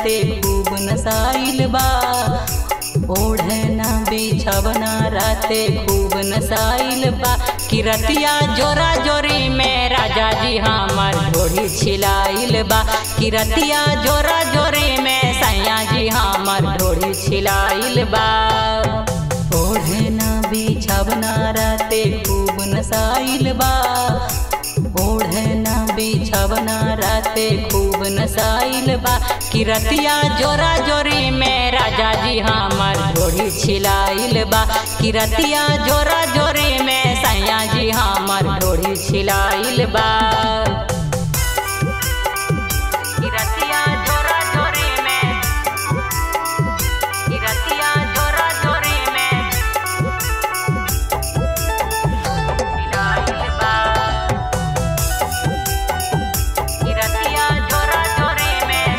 राते खूब नसाइल बा ओढ़ना बिछवना राते खूब नसाइल बा किरतिया जोरा जोरी में राजा जी हमर ढोरी छिलाइल बा किरतिया जोरा जोरी में सैया जी हमर ढोरी छिलाइल बा ओढ़ना बिछवना राते खूब नसाइल बा ओढ़ना बिछवना राते खूब नसाइल बा किरतिया जोरा जोरी में राजा जी हमर ढोरी छिलाइल बा किरतिया जोरा जोरी में सैया जी हमर ढोरी छिलाइल बा किरतिया जोरा जोरी में किरतिया जोरा जोरी में छिलाइल बा किरतिया जोरा जोरी में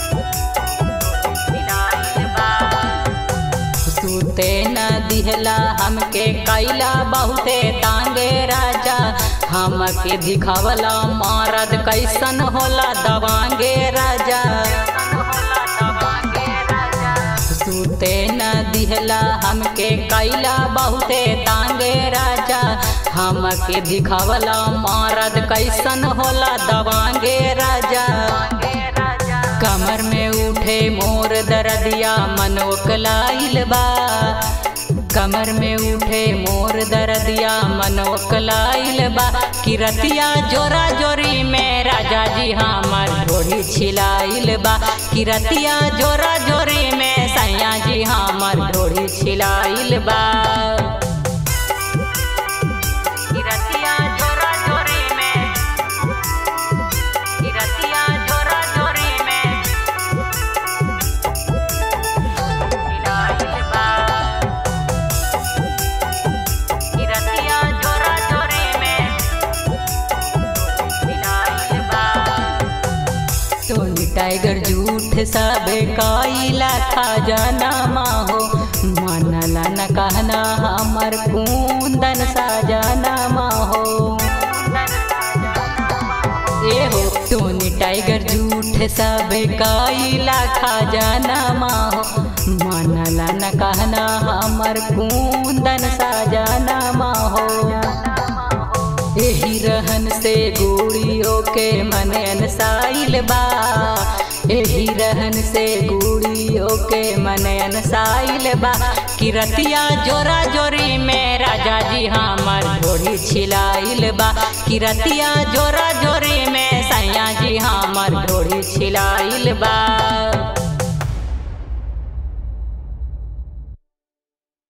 छिलाइल बा सुते न दिहला हमके कैला बहुते तांगे राजा हमके दिखावला मारद कैसन होला दवांगे राजा सुते न दिहला हमके कैला बहुते तांगे राजा हमके दिखावला मारद कैसन होला दवांगे राजा कमर में उठे मोर दरदिया मनोकलाइल बा कमर में उठे मोर दरदिया मनोकलाइल बा किरतिया जोरा जोरी में राजा जी हमर ढोरी छिलाइल बा किरतिया जोरा जोरी में सैया जी हमर ढोरी छिलाइल बा किरतिया जोरा जोरी में किरतिया जोरा जोरी में छिलाइल बा किरतिया जोरा जोरी में छिलाइल बा टोनी टाइगर झूठ सबे काइला खजाना माहो मनला न कहना हमर कुंदन साजाना माहो एहो टोनी टाइगर झूठ सबे काइला खजाना माहो मनला न कहना हमर कुंदन साजाना माहो एही रहन से गुड़ियों के मन अनसाइल बा एही रहन से गुड़ियों के मन अनसाइल बा किरतिया जोरा जोरी में राजा जी हमर ढोरी छिलाइल बा किरतिया जोरा जोरी में सैया जी हमर ढोरी छिलाइल बा